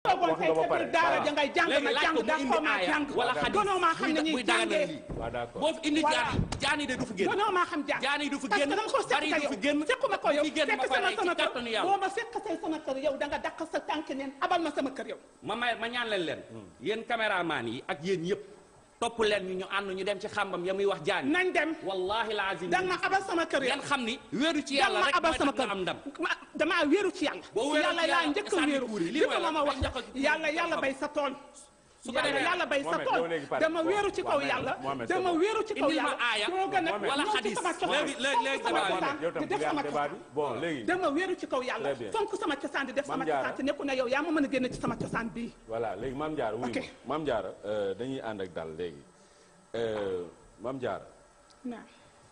toogoon wax tey nga ba ca pare biir daara ja ngay jàng léegi ma laaj jàng ko mu daa indi xaw maa aaya jàng wala xadis gonoo maa xam ne buy ñuy daganal jàngee lii waaw d'accord boo fi indi Voilà. jaani jaani de du fi génn gonoo maa xam jàng jaani du fi parce génn que dama ko bari sekk du fi yow génn sekkuma ko yow du fi génn fekk ba sama pare ci sama kër kàttanu yàlla boo ma fekk tey sama kër yow da nga dàq sa tànk neen abal ma sama kër yow ma may ma ñaan leen leen yéen caméraman yi ak yéen yëpp topp leen ñu ñu ànd ñu dem ci xambam ya muy wax jaani nañ dem wallahi lazim danga ma abal sama kër yow ngeen xam ni wéeru ci danga yàlla ma rek abal mooy sama tax nga kër am ndam Ma- damaa wéeru ci yàlla Boo wéeroo ci yàlla laa yàlla, njëkk a sànni wéeru kuur yi, lii li mooy ma lan? ma wax Ay njëkk a kuur yàlla yi, yàlla xam. bay sa tool su ko yàlla defee yàlla bay sa Mohamed, tool yow léegi pare. dama wéeru ci kaw Mohamed, yàlla Mohamed, dama c'est bon. wéeru ci kaw Indil ma yàlla aaya moo gën a Mohamed. wala ñëw ci xadis. sama cosaan Léegi- léegi- léegi fonk sama débat bi. cosaan yow tam di def bëgg sama am débat cosaan bi bon léegi dama wéeru ci kaw yàlla Très bien. fonk sama cosaan di def sama Mame Diarra. cosaan te nekku ne yow yaa ma mën a génn ci sama cosaan bii voilà léegi Mame Diarra wuy Ok. ma Mame Diarra euh, dañuy ànd ak dal léegi Euh, Mame Diarra naam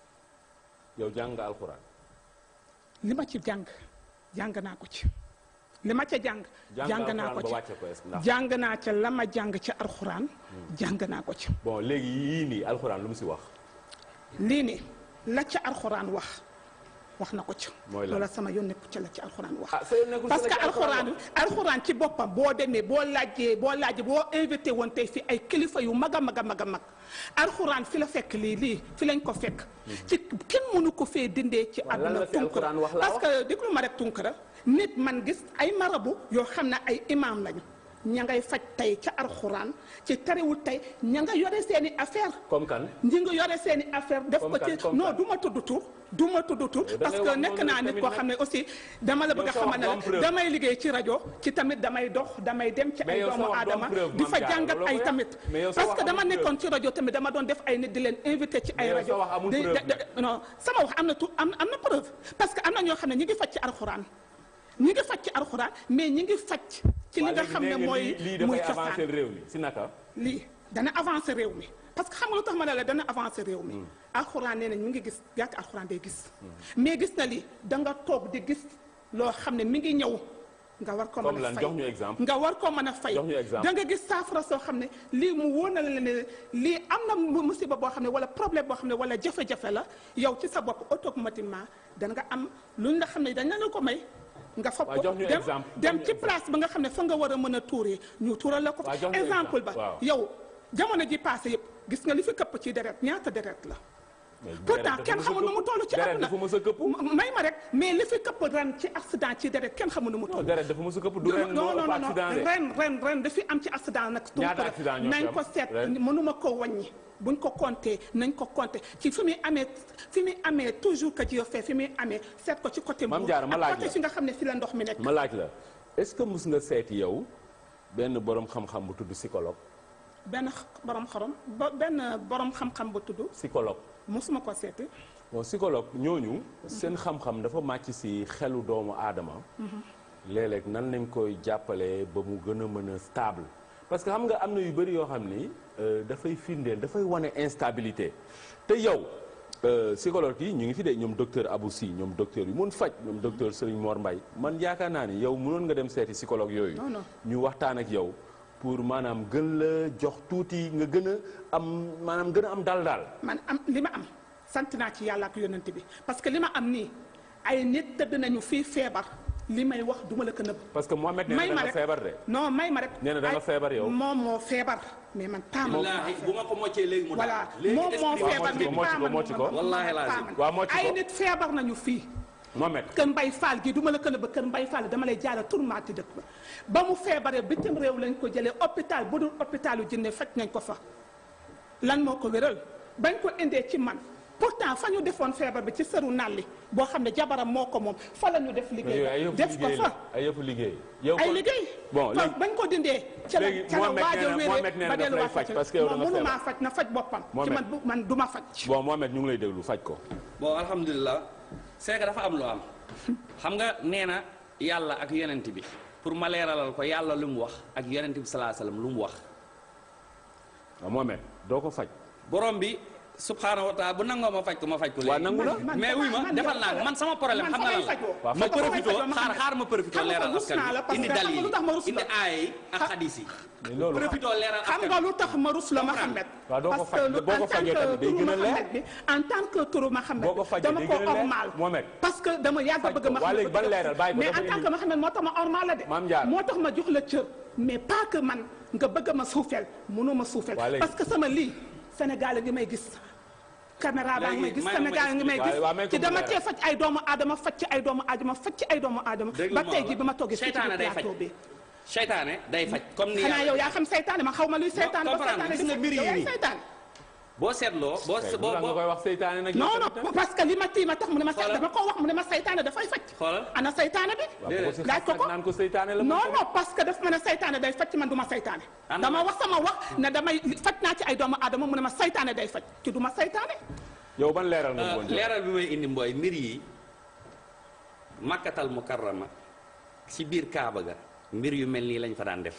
yow jàng nga alxuraan li ma ci jàng jàng naa ko ci li ma ca jàng jàng jàng naa alxuraan ko ba ci wàcce ko est-ce que ndax jàng naa ca la ma jàng ci alxuraan jàng naa ko ci bon léegi yii nii alxuraan lu mu si wax lii ni la ca alxuraan wax wax na ko ci Mooy lan? loola sama yoon nekku ci la ci alxuraan wax ah sa yoon nekkul parce si que la ci alxuraan alxuraan alxuraan ci boppam boo demee boo laajee boo laajee boo invité woon tey fi ay kilifa yu mag a mag a mag a mag alxuraan fi la fekk lii lii fi lañ ko fekk ci kenn mënu ko fee dindee ci Waaw, lan la àdduna fi alxuraan wax laa parce que déglu ma rek tunkara nit man gis ay marabu yoo xam ne ay imam lañu ña ngay faj tey ca alxuraan ci terewul tey ña nga yore seeni affaire comme kan ñi nga yore seeni affaire def Comme ko kan, ci comme non kan. du ma tudd tur du ma tudd tur da parce ngay que wax nekk noonu naa nit tamit koo nag. xam ne aussi dama la bëgg a Yow sa xamal ne wax du am preuve. la damay liggéey ci rajo ci tamit damay dox damay dem ci Mais ay yow sa doomu wax du am aadama preuve, di Mame fa Diarra, jàngat loolu ay ko tamit Mais yow sa parce wax que dama amul nekkoon ci rajo tamit dama doon def ay nit di leen invité ci ay Mais yow rajo sa wax amul di- preuve de- de- non sama wax am na tu am am na preuve parce que am na ñoo xam ne ñi ngi faj ci alxuraan ñi ngi faj ci alxuraan mais ñi ngi faj ci li Waa nga léegi xam ne nee nga mooy lii lii muy dafay cosaan avancer réew mi si naka lii dana avancer réew mi parce que xam nga lu tax ma ne la dana avancer réew mi alxuraan nee nañ mu ngi gis gàtt alxuraan day gis mais gis na li da nga toog di gis loo xam ne mi ngi ñëw nga war ko Comme mën a lan? fay Jox ñu exemple. nga war ko mën a fay Jox ñu exemple. da nga gis saafara soo xam ne lii mu wóor na la ne lii am na mu- musiba boo xam ne wala problème boo xam ne wala jafe-jafe la yow ci sa bopp automatiquement da nga am luñ la xam ne dañ la ko may nga fab Waaw, ko jox ñu dem exemple. dem Jox ñu ci place ba nga xam ne fa nga war a mën a tuuree ñu tuural la ko Waaw, jox ñu exemple exemple. ba Waaw. yow jamono ji passé yëpp gis nga li fi këpp ci deret ñaata deret la Mais pourtant deret kenn dafa xamul nu mu toll ci deret àdduna dafa mës a këpp M- may ma rek mais li fi këpp ren ci accident ci deret kenn xamul nu mu non toll deret dafa mës a këpp du ren non moo non ëpp non accident de ren ren ren dafi am ci accident nag Ñaata accident ñoo fi nañ am ko seet ren? mënuma ko wàññi buñ ko compté nañ ko compté ci fi muy amee fi muy amee toujours que Dieu fait fi muy amee seet ko ci côté Mame Mbour Diarra, ma ak laaj côté la. fi nga xam ne fi la ndox mi nekk ma laaj la est-ce que mus nga seeti yow benn borom xam-xam bu tudd psychologue benn borom xorom ba benn borom xam-xam ba tudd psychologue mosuma ko seeti bon psychologue ñooñu seen xam-xam dafa màcc si xelu doomu aadama léeg-léeg nan lañ koy jàppale ba mu gën a mën a stable parce que xam nga am na yu bëri yoo xam ni euh, dafay firndeel dafay wane instabilité te yow euh, psychologue yi ñu ngi fi de ñoom docteur Abou Sy ñoom docteur yu mun faj ñoom docteur Serigne Mor Mbaye man yaakaar naa ni yow mënoon nga dem seeti psychologue yooyu Non, non. ñu waxtaan ak yow pour maanaam gën la jox tuuti nga gën a am maanaam gën a am dal daal man am li ma am sant naa ci yàlla ak yonent bi parce que li ma am nii ay nit tëdd nañu fii feebar li may wax duma la ko nëbb parce que Mohamed nee na may da ma nga rek feebar de non may ma rek Nee na da nga ay- feebar yow. moom moo feebar mais man pas man wallaahi bu ma ko moccee léegi mu voilà daal léegi moom moo expliqué feebar mocc ko, mais mocc pas ko, man mocc ko. man- Wallaahi man- lazim. pas man. Waaw, mocc ko. ay nit feebar nañu fii Mohamed kër mbay faal gi duma la ko nëbb kër mbay faal dama lay jaara tourmaati dëkk ba ba mu feebaree bitim réew lañ ko jëlee hôpital bu dul hôpitalu jinne faj nañ ko fa lan moo ko wéral bañ ko indee ci man pourtant fa ñu defoon feebar bi ci sëru nalli boo xam ne jabaram moo ko moom fa la ñu def mais liggéey yooyu ay ba yëfu def ko liggéey fa la ay yëfu liggéey. yow ay kon- liggéey bon fa léegi bañ ko dindee ca la léegi ca la Mohamed waaj nee a na- wéree Mohamed nee na ba daf lay delluwaat faj ci parce que yow da moom nga mënumaa feebar. faj na faj boppam ci Mohamed. man bu man du ma faj bon Mohamed ñu ngi lay déglu faj ko. bon alhamdulilah c'est que dafa am lu am xam nga nee na yàlla ak yonent bi pour ma leeralal ko yàlla lu mu wax ak yonent bi salaa salaam lu mu wax waaw Mohamed doo ko faj. borom bi subhaanahu wa taala bu nangoo ma faj ko ma faj ko Waa léegi nangu na. man- mais wuy ma man- defal naa ko man sama problème man xam fa nga may lan la fajoo. Waaw, ma faj ko. profité Fa may fajoo, xaar Mohamed. xaar ma profité Xam nga leeral rus askan naa la bi parce indi que xam nga dalil lu tax ma rus indi la? aaya yi ak xadis yi mais loolu profité leeral xam askan nga bi lu tax ma rus la Mohamed Waaw, doo ko parce faj. que lu- Boo ko en tant fajee que tamit day turu gën a leer. Mohamed bi en tant que turu Mohamed Boo ko bi fajee dama day ko gën a leer. ormal Mohamed. parce que dama yàgg Faj bëgg ko. ma Waa léegi ban leeral bàyyi ko mais dafa en tant indi. que Mohamed moo tax ma ormal la de Mame Diarra. moo tax ma jox la cër mais pas que man nga bëgg ma suufeel mënoo ma suufeel Waa léegi- parce que sama lii Sénégal a ngi may gis caméra baa ngi may gis Léegi, may ma Sénégal a ngi may expliquer. gis Waa- waa, may ko ci mu dama leeral. cee faj ay doomu aadama faj ci ay doomu aadama faj ci ay doomu aadama Déglu ba ma tey la. ji bi ma toogee fii ci Seytaane day faj. plateau bi seytaane day faj comme ni xanaa yàlla- yow yaa xam seytaane ma xaw ma luy seytaane ba comprendre seytaane gis nga mbir yi yow yaay nii. seytaane boo seetloo boo tey boo lu tax nga boo koy wax seytaane nag. non yow non tamit? parce que li ma tii ma tax mu ne ma Xoolal. dama ko wax mu ne ma seytaane dafay faj xoolal ana seytaane bi waaw bu ko si laaj ko xas ko nag naan ko seytaane la. non moom non parce que daf ma ne seytaane day faj ci man du ma seytaane Ana dama ma- wax sama wax ne damay faj naa ci ay doomu aadama mu ne ma seytaane day faj ci du ma seytaane yow ban leeral nga Euh, bëggoon jox. leeral bi may indi mbooy mbir yi makkatal mukarrama ci biir kaaba ga mbir yu mel nii lañ fa daan def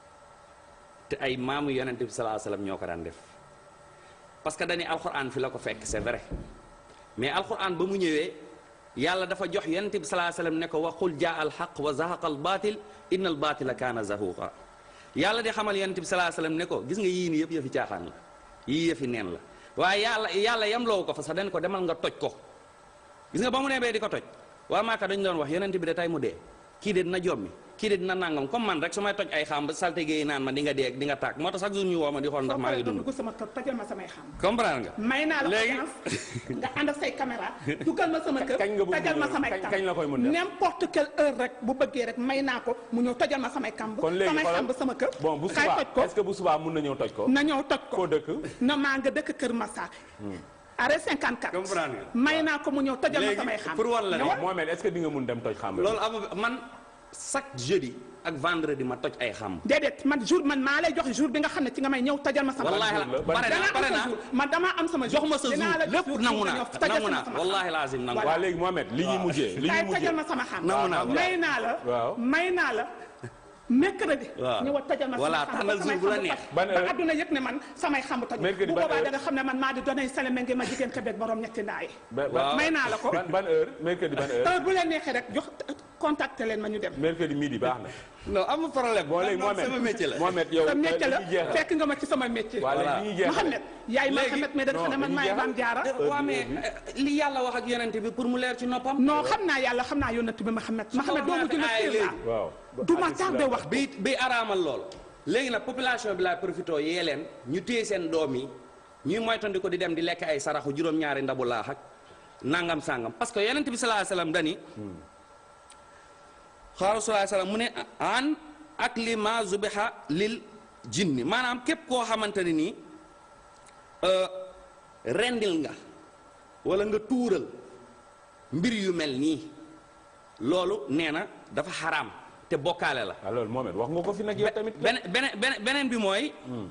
te ay maamu yonente bi salaa salaam ñoo ko daan def parce que dañuy alxuraan fi la ko fekk c'est vrai mais alxuraan ba mu ñëwee yàlla dafa jox yonente bi salaa salaam ne ko waxul jaa al xaq wa zahaqa al baatil inna al baatila kaana zahuqa yàlla di xamal yonente bi salaa salaam ne ko gis nga yii nii yëpp yëfi caaxaan la yii yëfi neen la waaye yàlla yàlla yemloo ko fa sax dañ ko demal nga toj ko gis nga ba mu nee bee di ko toj waa Maaka dañu doon wax yonent bi de tey mu dee kii de dina jommi kii de dina nangam comme man rek su may toj ay xam ba salte géey naan ma di nga dee ak di nga tàkk moo tax chaque jour ñu woo ma di xool ndax maa ngi dund dugg sama kër tojal ma samay xam comprendre nga may naa la Léegi- audience nga ànd ak say caméra dugal ma sama kër kañ nga bëgg tojal ma mu- samay kañ- kamb kañ la koy mën def? n'importe quelle heure rek bu bëggee rek may naa ko mu ñëw tojal ma samay kamb kon léegi samay xoolal kamb sama kër bon bu kay subaa toj ko est-ce que bu subaa mun na ñëw toj ko. na ñëw toj ko koo dëkk. na maa nga dëkk Kër Massar arrêt 54 Comprendre nga. may naa ko mu ñëw tojal ma Léegi, samay xam pour wan la ne- ñëwal. Mohamed est-ce que di nga mun dem toj xam. loolu am man chaque jeudi ak vendredi ma toj ay xam déedéet man jour man maa lay jox jour bi nga xam ne ci nga may ñëw tojal ma sama wallaahi la jour la? Ban pare danaa naa am pare sa naa jour man damaa am sama jour jox ma sa jour dinaa la lépp jour nangu nga naa ñëw tojal nangu ma naa sama wallaahi laazim nangu waa léegi Mohamed li ñuy mujjee li ñuy kaay mujjee. tojal ma sama xam nangu naa may naa la Waaw. may naa la mercredi Waaw. ñëw tojal ma Voilà, sama xam tànnal jour bu la neex. Ban ba heure? adduna yëpp ne man samay xam toj Mercredi bu ban boobaa heure? da nga xam ne man maa di donay saleme ngi ma jigéen Québec borom ñetti ndaay ba- Waaw. ba- may naa la ko ban ban heure mercredi ban heure. heure bu leen neexee rek jox contacté leen ma ñu dem mercredi midi baax na. non amul problème bon léegi man Mohamed sama métier la Mohamed yow sa métier la li ñuy jeexal. fekk nga ma ci sama métier waa léegi Voilà. li ñuy jeexal. Mohamed yaay Léegi- Mohamed mais da nga xam ne non, man dañuy maay jeexal. maam jaara waa mais li yàlla wax ak yonent bi pour mu leer ci noppam non xam naa yàlla xam naa yónnat bi Mohamed Mohamed ko doomu waxee dina ay fiir léegi. laa waaw. du ma tardé wax bi bi araamal lool léegi nag population bi laay profité yee leen ñu téye seen doom yi ñuy moytandi ko di dem di lekk ay saraxu juróom-ñaari ndabu laax ak nangam sangam parce que yonent bi sallallahu alayhi wasallam dani xaaru sallallahu alayhi wasallam mu ne an ak li ma zubiha lil jinni maanaam képp koo xamante ne nii euh, rendil nga wala nga tuural mbir yu mel nii loolu nee na dafa xaraam te bokkaale la ah loolu Mohamed wax nga ko fi nag yow tamit. beneen beneen beneen beneen bi mooy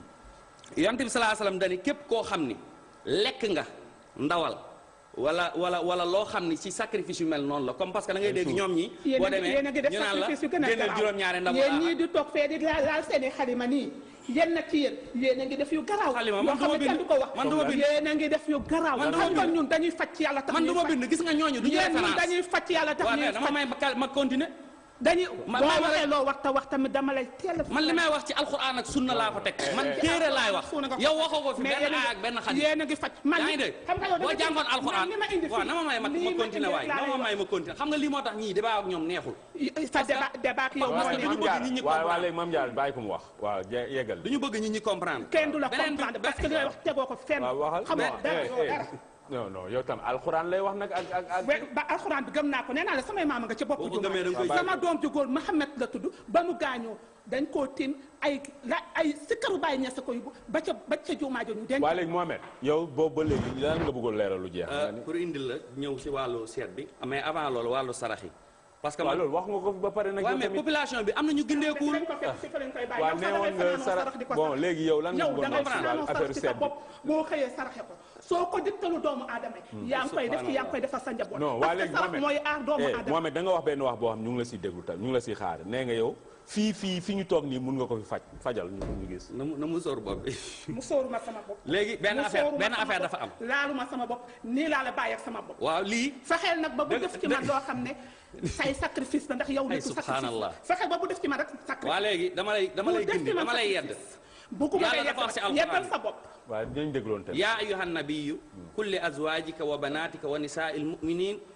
yonent bi salaa salaam dani képp koo xam ni lekk nga ndawal wala wala wala loo xam ni ci sacrifice yu mel noonu la comme parce que da ngay dégg ñoom ñi yéen boo a ngi demee yéen a ngi def ñu naan la sacrifice yu gën a génneel garaaw juróom-ñaari ndabu yéen laax ñii di toog fee di laal laal seen i xalima nii yéen nag ci yéen yéen a ngi def yu garaaw Xalima, yoo man xam duma ne kenn bind. du ko wax Man duma bind. yéen a ngi def yu garaaw Man duma xam nga bind. ñun dañuy faj ci yàlla tax man du ñuy ma faj. bind gis nga ñooñu du ñu yéen ñii référence dañuy faj ci yàlla tax waaw ñuy mais dama faj may ma kal- ma continuer dañuy ma- boo ma- ma- waxee loo wax te wax tamit dama lay teel a man li may wax ci alxuraan ak sunna laa ko teg man téere laay wax yow waxoo ko fi mais benn yéen a aay ak benn xadis yéen a ngi faj man yaa ngi dégg xam nga yow boo dama jàngoon man alxuraan li ma indi waaw fii, na ma may ma lii ma ma continuer indi waay laa na lay ma wax. may ma continuer xam nga lii moo tax ñii débat ak ñoom neexul sa débat débat ak yow parce moo que ne dañu bëgg nit ñi waaw waaw comprendre. léegi Mame Diarra bàyyi ko mu wax waaw je- yeggal. dañu bëgg nit ñi comprendre kenn du la beneen bi- comprendre parce que li ngay wax tegoo ko fenn waaw waxal xam nga non, dara eh, yoo eh. dara non non yow tam alxuraan lay wax nag ak ak ak. we- ba alxuraan bi gëm naa ko nee naa la samay maama nga ca bopp Boo ko jumaa gëmee da nga koy sama doom ju góor Mohamed la tudd ba mu gaañoo dañ koo tiim ay la ay sikkaru bàyyi ñese ko yóbbu ba ca ba ca jumaa jo ñu denc waa léegi Mohamed yow boobu ba léegi lan nga bëggoon leeral lu jeex. Euh, pour indil la ñëw ci wàllu seet bi mais avant loolu wàllu sarax yi parce que waaw man loolu wax nga ko fi ba pare nag. waaw yow mais tamit population bi am na ñu gindeekuwul dañ ko fekk si fa lañ koy bàyyi waaw yow nee sax woon dangay nga fanaanoo sarax sarax di ko bon sarax. léegi yow lan nga yow bëggoon dangay wax ci fanaanoo wàllu sarax affaire ci sa seet bi. bopp boo xëyee saraxe ko soo ko diktalu doomu aadama yi yaa ngi koy def ci yaa ngi koy defal sa njaboot non waa parce que léegi sarax Mohamed mooy aar doomu eh, aadama Mohamed da nga wax benn wax boo xam ñu ngi la siy déglu tam ñu ngi la siy xaar nee nga yow fii fii fi ñu toog nii mun nga ko fi faj fajal ñu ñu gis. na mu na mu sóor bopp bi mu sóoruma sama bopp léegi benn mu affaire sóoruma benn sama affaire bopp. dafa am laaluma sama bopp nii laa la bàyyi ak sama bopp waaw lii fexeel nag ba bu Dëgg- def ci man dëgg- loo xam ne say sacrifice la ndax yow Ay, nitu sacrifice subhanallah. la fexeel ba bu def ci man rek sacrifice waa léegi dama lay dama lay bu def gindi ci man dama lay yedd sacrifice. bu ko Yàlla bëggee dafa wax ci yedd alxuraan. yeddal sa bopp waaw dinañ dégloon tamit. yaa ayuha nabiyu kulli azwajika wa banatika wa nisaai lmuminin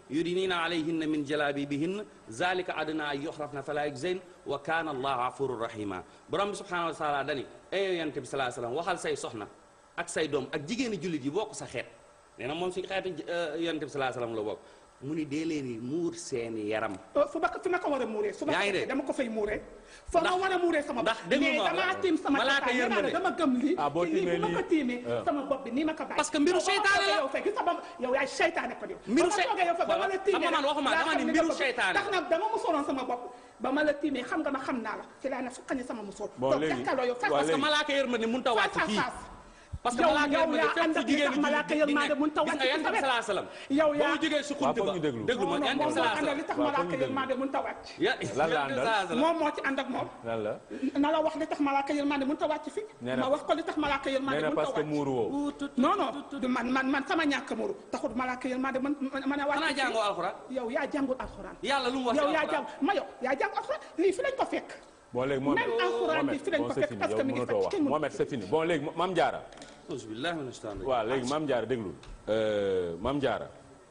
yudinina alayhinna min jalabibihinna zalika adna an yuhrafna fala yujzayn wa kana allahu afurur rahima borom bi subhanahu wa taala dani ayow yonent bi salaa sallam waxal say soxna ak say doom ak jigéeni jullit yi bokk sa xeet nee na moom suñu xeetu yonent bi salaa sallam la bokk mu ni dee leen ni muur seeni yaram fu ma fi ma ko war a muuree su ma yaa ngi ko dégg. dama ko fay muuree fa ma Ndax- war a muuree sama ndax bopp déglu mais ma wax la. damaa tiim sama Malaaka tataay, yërmande. nee naa la dama gëm lii Ah, boo te lii tiimee bu ma ko lii. tiimee Ah. sama bopp bi nii ma ko bàyyi Parce que mbiru Yow boo seytaane toogee la. yow fekk gis sama yow yaay seytaane ko yow Mbiru ba ma sey- toogee yow fa ba ma la voilà. tiimee Xam nga man waxuma, laa dama xam ni ne mbiru nga bëgg. seytaane tax na dama musóoroon sama bopp ba ma la tiimee xam nga ma xam naa la ci laa ne fukkani sama musóor Bon, donc léegi- jàkkaarloo yow face waa à parce que léegi. malaaka yërmande mënut a face wàcc à fii face parce que yow malaaka yow yërmande yaa fépp ànd fu ak li jigéen tax di malaaka di yërmande nekk. mënut a gis wàcc nga ci yonent sa bi wet. salaa salaam yow ba yaa mu jógee si Waaw, xunt foog ba ñu déglu. déglu ma non non yonent bi moom moo salaa àndal li salaam tax Waaw, malaaka foog ñu déglu. yërmande mënut a wàcc ya Lan la yonent bi àndal? salaa salaam moom moo ci ànd ak moom lan la na la wax li tax malaaka yërmande mënut a wàcc fi Nee na- ma wax ko li tax malaaka yërmande nee na mënut a parce que wàcc muuru woo non non du man man man sama ñàkk muru taxul malaaka yërmande mën mën a wàcc xanaa fii. jàngoo alxuraan yow yaa jàngul alxuraan yàlla lu mu wax ci yow yaa alxuraan jàng ma yow yaa jàng alxuraan lii fi lañ ko fekk bon léegi Mohamed Même alxuraan bi fi lañ bon ko c'est fekk fini parce yow que mi ngi mënatoo fekk wax kenn mënu- Mohamed c'est fini bon léegi Mame Diarra auzu billahi mina shaytaani rajiim. waaw léegi Mame Diarra déglu Mame Diarra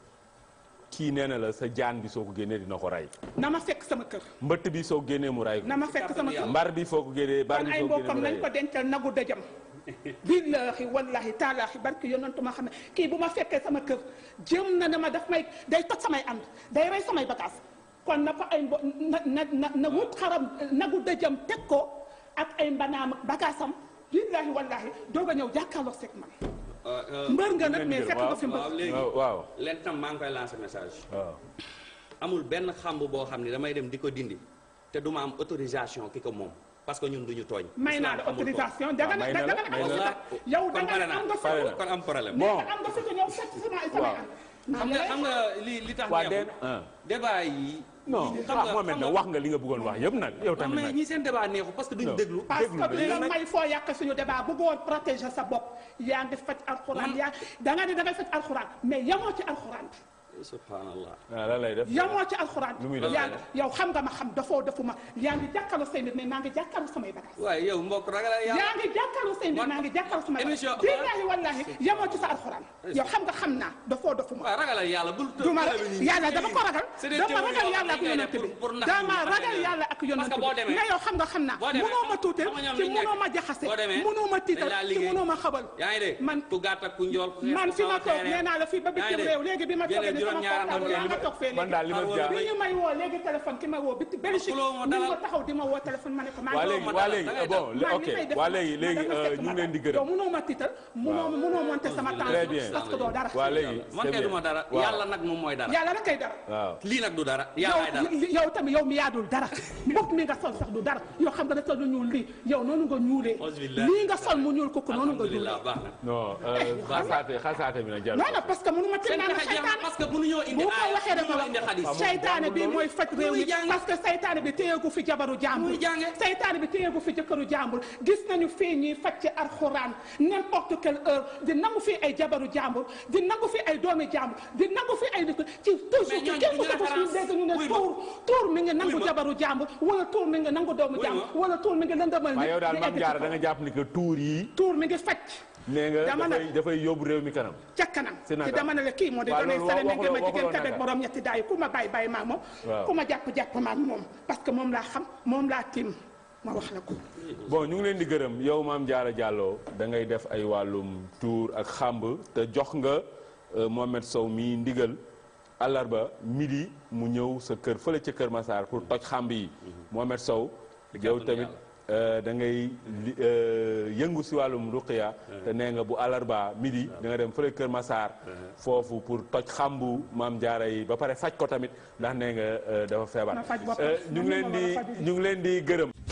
kii nee na la sa jaan bi soo ko génnee dina ko rey na ma fekk sama kër mbëtt bi soo ko génnee mu rey ko na ma fekk sama kër mbar bi foo ko génnee bar kon bi ay soo ko génnee mbokkam mu nañ rey ko dencal nagu dëjëm billaahi wallaahi taalaahi barki yonantu ma xam ne kii bu ma fekkee sama kër jëm na ne ma daf may day toj samay ànd day rey samay bagaas kon na fa ay mbo na na na na wut xaram nagu dëjëm teg ko ak ay mbanaam ak bagaasam billaahi wallaahi doog a ñëw jàkkaarloo seeg man Euh, euh, mbër nga nag ngeen mais di fekk waaw, nga fi mbër waaw léegi waaw waaw leen tam maa ngi koy lancer message waaw amul benn xamb boo xam ne damay dem di ko dindi te du ma am autorisation ki ko moom parce que ñun duñu tooñ may naa la Islam xamul ko. autorisation da nga ne may da na nga la, ne may am na nga la. fi yow da kon nga pare ne na am nga fi pare na. kon am problème Bon. mais am nga fi ko ñëw fekk sama samay Waaw. ànd xam nga xam nga li li tax waa neexul den ah débat yi non xam ah nga- Mohamed xam nag nga- wax nga li nga bëggoon wax yëpp nag yow non tamit mais nag ñi seen débat neexul parce que duñu Non. déglu parce déglu que li léegi la nag- may foo yàq suñu débat bëggoon protéger sa bopp yaa ngi faj alxuraan Man- yaa da nga ne da ngay faj alxuraan mais yamoo ci alxuraan subhanallah ah lan lay def yamoo ci alxuraan Lu muy def? yaa ngi yow xam nga ma xam dafoo defuma yaa ngi jàkkaarloo say mbir mais maa ngi jàkkaarloo samay bagages waaye yow mbokk ragal yàlla yaa ngi jàkkaarloo say mbir Man- maa ngi jàkkaarloo samay bagages émission- billaahi wallaahi yamoo ci sa alxuraan yow xam nga xam naa dafoo defuma waaw ragalal yàlla bul du ma yàlla dama ko ragal C'est des dama théories ragal yoo yàlla ak xam ne yonent pour- bi pour nax dama nit ñi ragal xam ne yàlla ak yonent parce que boo bi demee- nga yow xam nga xam naa boo demee mënoo ma tuutal xam nga ñoom ci liñ nekk. mënoo ma jaxase boo demee mënoo ma tiital dañ laa ci liggéey. mënoo ma xabal yaa ngi dégg man ku gàtt ak ku njool ku xees man ku fi ma kaw toog xeere. nee naa la fii ba yaa ngi bitim dégg. réew léegi bi ma Génne toogee ni sama juróom-ñaar portable am yaa nga kenn. toog fee man daal li ma Xar jaar bi ñu may woo léegi téléphone ki ma woo bi Belgique xuloo ma ni dalal. ko taxaw di ma woo téléphone ma ne ko maa waa ngi léegi ma waa dalal, léegi da ngay bon man ok li may def waa ma- léegi ma léegi dama euh, fekk ñu ma ngi leen di dara. yow gërëm mënoo ma tiital mënoo mënoo monter sama temps Très bien. parce que doo dara waa léegi man c'est kay du ma bien. dara waaw. yàlla nag moom mooy dara yàlla rek kay dara waaw lii nag du dara yàllaay dara yow yow tamit yow mi yaadul dara mbokk mi nga sol sax du dara yow xam nga ne sol lu ñuul lii yow noonu nga ñuulee Alhamdulillah. lii nga sol mu ñuul kooku noonu nga ñuulee alhamdulilah baax na non euh, xasaate xasaate bi nag jarul non non parce que mënu ma teel seen naa la pexe jeex na seytaane parce que mënuñoo indi bu ko aaya waxee rek ma mënuñoo indi xadis wax seytaane bi mooy faj réew mi Muy jàng. parce que seytaane bi téyeegu fi jabaru jàmbur Muy jànge. seytaane bi téyeegu fi jëkkëru jàmbur gis nañu fii ñuy faj ci alxuraan n'importe quelle heure di nangu fi ay jabaru jàmbur di nangu fi ay doomi jàmbur di nangu fi ay nit ci toujours Mais ci ñooñu képp duñu ko ko suñu référence. dégg ñu ne Wuy ma. tuur tuur mi ngi nangu Wuy ma. jabaru jàmbur wala tuur mi ngi nangu doomu Wuy jàmbur ma. wala tuur mi ngi lëndëmal waaye yow daal di Mame egg ci Diarra kaw. da nga jàpp ni que tuur yi tuur mi ngi faj nee nga Dama ne- dafay dafay yóbbu réew mi kanam ca kanam C'est te naka? dama ne la kii moo di Waaw, doonay loolu sale mi waxuloo- ma jigéen waxuloo kat ak naka? borom ñetti daay ku ma bàyyi bàyyi maa moom Waaw. ku ma jàpp jàpp maa moom parce que moom laa xam moom laa tiim ma wax la ko bon ñu ngi leen di gërëm yow Mame Diarra Diallo da ngay def ay wàllum tuur ak xàmb te jox nga euh, Mohamed Sow mii ndigal àllarba midi mu ñëw sa kër fële ca Kër Massar pour toj xàmb yi Mohamed Sow yow kàttanu tamit euh, da ngay li- euh, yëngu si wàllum ruqiya te nee nga bu àllarba midi da nga dem fële Kër Massar foofu pour toj xàmbu Mame Diarra yi ba pare faj ko tamit ndax nee nga euh, dafa feebar Ma faj boppam. Euh, ñu ngi Man leen mii ma di war a faju. ñu ngi leen di gërëm